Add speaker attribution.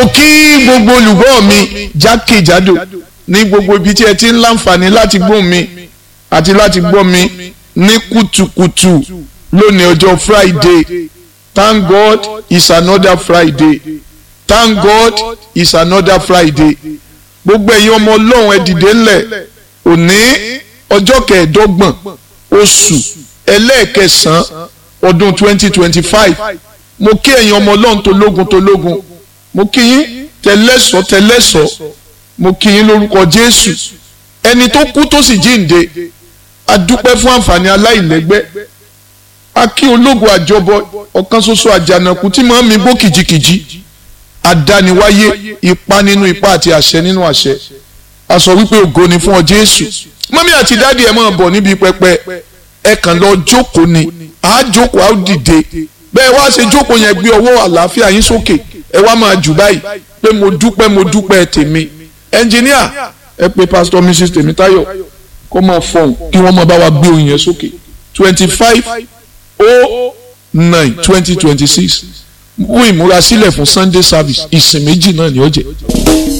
Speaker 1: mo kí gbogbo olùgbọ́ mi jákèjádò ní gbogbo ibi tí ẹ ti ń láǹfààní láti gbọ́ mi àti láti gbọ́ mi ní kùtùkùtù lónìí ọjọ́ Friday thank God it's another Friday thank God it's another Friday gbogbo ẹ̀yin ọmọ ọlọ́run ẹ dìde ńlẹ̀ òní ọjọ́ kẹẹ̀ẹ́dọ́gbọ̀n oṣù ẹlẹ́ẹ̀kẹsàn-án ọdún twenty twenty five mo kí ẹ̀yin ọmọ ọlọ́run tológun tológun mo kí yín tẹlẹ́sọ̀ tẹlẹ́sọ̀ mo kí yín lórúkọ Jésù ẹni tó kú tó sì jíǹde a dúpẹ́ fún àǹfààní aláìlẹ́gbẹ́ a kí ológun àjọbọ ọ̀kan ṣoṣo àjànàkú tí màá mi gbó kìjikìji àdániwáyé ipa nínú ipa àti àṣẹ nínú àṣẹ a sọ wípé ògo ni fún ọ Jésù mọ́mí àti dáàdi ẹ̀ máa bọ̀ níbi pẹpẹ ẹ kàn lọ jókòó ni àá jókòó àá dìde bẹ́ẹ̀ wá ṣe jókòó yẹn gbé ọwọ́ àlàáfíà yín sókè ẹ wá máa jù báyìí pé mo dúpẹ́ mo dúpẹ́ tèmi ẹnjìníà ẹ pé pásítọ̀ mrs tèmítáyọ̀ kó máa fọhùn kí wọ́n máa bá wa gbé oyin yẹn sókè twenty five oh nine twenty twenty six mú ìmúrasílẹ̀ fún sunday service ìsìn méjì náà ni ó jẹ́.